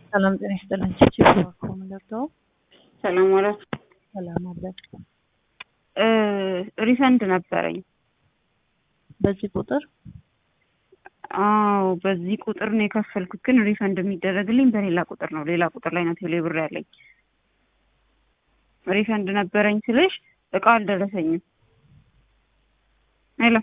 ሰላም ጤና ይስጥልን። ቺቺ ባኮ ምንደርተው ሰላም ዋላችሁ። ሰላም አለ። እ ሪፈንድ ነበረኝ። በዚህ ቁጥር አዎ በዚህ ቁጥር ነው የከፈልኩት፣ ግን ሪፈንድ የሚደረግልኝ በሌላ ቁጥር ነው። ሌላ ቁጥር ላይ ነው ቴሌ ብር ያለኝ። ሪፈንድ ነበረኝ ስልሽ እቃ አልደረሰኝም። ሄሎ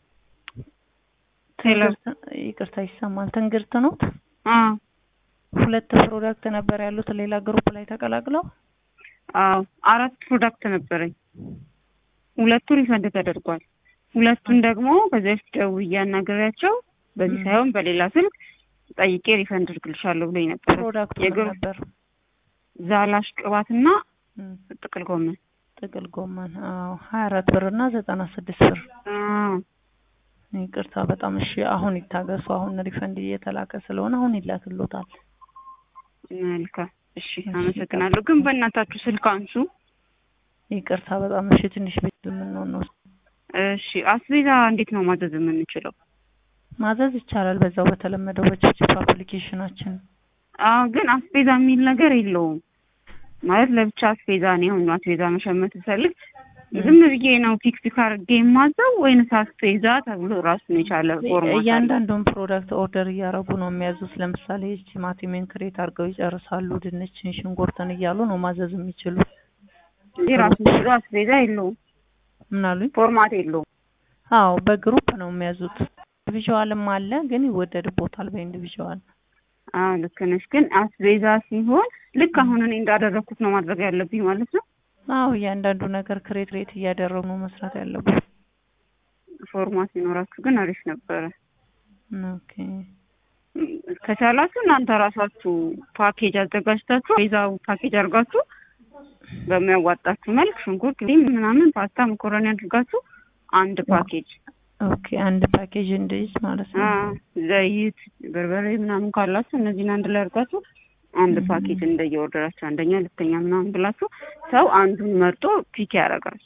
ሄሎ፣ ይቅርታ ይሰማል። ትንግርት ነው። አዎ ሁለት ፕሮዳክት ነበር ያሉት ሌላ ግሩፕ ላይ ተቀላቅለው። አዎ አራት ፕሮዳክት ነበረኝ። ሁለቱ ሪፈንድ ተደርጓል። ሁለቱን ደግሞ ከዚህ በፊት ደውዬ አናግሬያቸው በዚህ ሳይሆን በሌላ ስልክ ጠይቄ ሪፈንድ እልክልሻለሁ ብሎኝ ነበር። ፕሮዳክቱ ምን የግሩ- ነበር? ዛላሽ ቅባትና እም፣ ጥቅል ጎመን። ጥቅል ጎመን። አዎ ሀያ አራት ብር እና ዘጠና ስድስት ብር። አዎ ይቅርታ በጣም እሺ። አሁን ይታገሱ። አሁን ሪፈንድ እየተላከ ስለሆነ አሁን ይላክሎታል። መልካም እሺ፣ አመሰግናለሁ። ግን በእናታችሁ ስልክ አንሱ። ይቅርታ በጣም እሺ። ትንሽ ቤት የምንሆን ነው እሺ፣ አስቤዛ እንዴት ነው ማዘዝ የምንችለው? ማዘዝ ይቻላል በዛው በተለመደው በቺፕ አፕሊኬሽናችን። አዎ፣ ግን አስቤዛ የሚል ነገር የለውም ማለት ለብቻ አስቤዛ ነው። አሁን አስቤዛ መሸመት ስፈልግ ዝም ብዬ ነው ፒክ ፒክ አድርጌ የማዘው ወይንስ አስቤዛ ተብሎ ራሱን የቻለ ፎርማት አለው? እያንዳንዱን ፕሮዳክት ኦርደር እያደረጉ ነው የሚያዙት። ለምሳሌ ቲማቲሜን ክሬት አድርገው ይጨርሳሉ። ድንችን፣ ሽንኩርትን እያሉ ነው ማዘዝ የሚችሉት። እንጂ ራሱን ችሎ አስቤዛ የለውም፣ ምን አሉኝ? ፎርማት የለውም። አዎ በግሩፕ ነው የሚያዙት። ኢንዲቪዥዋልም አለ ግን ይወደድቦታል በኢንዲቪዥዋል። አዎ ልክ ነሽ። ግን አስቤዛ ሲሆን ልክ አሁን እኔ እንዳደረግኩት ነው ማድረግ ያለብኝ ማለት ነው። አዎ እያንዳንዱ ነገር ክሬት ሬት እያደረጉ ነው መስራት ያለበት። ፎርማት ሲኖራችሁ ግን አሪፍ ነበረ። ኦኬ ከቻላችሁ እናንተ ራሳችሁ ፓኬጅ አዘጋጅታችሁ ቤዛው ፓኬጅ አድርጋችሁ በሚያዋጣችሁ መልክ ሽንኩርት፣ ቲም ምናምን፣ ፓስታ፣ መኮረኒ አድርጋችሁ አንድ ፓኬጅ ኦኬ አንድ ፓኬጅ እንዲይዝ ማለት ነው። አ፣ ዘይት፣ በርበሬ ምናምን ካላችሁ እነዚህን አንድ ላይ አድርጋችሁ አንድ ፓኬጅ እንደየወርደራችሁ አንደኛ፣ ሁለተኛ ምናምን ብላችሁ ሰው አንዱን መርጦ ፒክ ያደርጋል።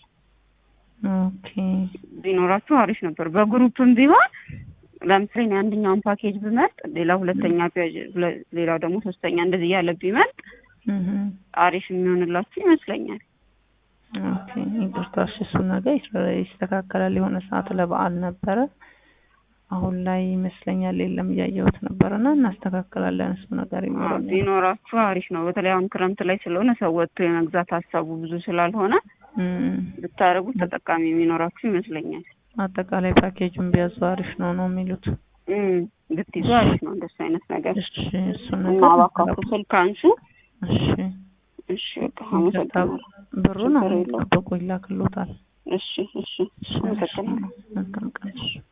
ኦኬ ቢኖራችሁ አሪፍ ነበር። በግሩፕም ቢሆን ለምሳሌ እኔ አንደኛውን ፓኬጅ ብመርጥ ሌላ ሁለተኛ ፔጅ ሁለ- ሌላው ደግሞ ሶስተኛ እንደዚህ እያለ ቢመርጥ እህ አሪፍ የሚሆንላችሁ ይመስለኛል። ኦኬ ይቅርታ፣ እሺ እሱ ነገር ይስ- ይስተካከላል። የሆነ ሰዓት ለበዓል ነበረ፣ አሁን ላይ ይመስለኛል የለም እያየሁት ነበረ እና እናስተካክላለን። እሱ ነገር አዎ፣ ይኖራል። ቢኖራችሁ አሪፍ ነው። በተለይ አሁን ክረምት ላይ ስለሆነ ሰው ወጥቶ የመግዛት ሀሳቡ ብዙ ስላልሆነ እም፣ ብታደርጉት ተጠቃሚ የሚኖራችሁ ይመስለኛል። አጠቃላይ ፓኬጁን ቢያዙ አሪፍ ነው ነው የሚሉት። እም፣ ብትይዙ አሪፍ ነው እንደሱ አይነት ነገር እሺ እሱ እና ነገር እባካችሁ ስልክ አንሱ። እሺ እሺ በቃ አመሰግናለሁ። ብሩን ችግር አሁን የለውም። ጠብቆ ይላክሎታል። እሺ እሺ አመሰግናለሁ። መልካም ቀን። እሺ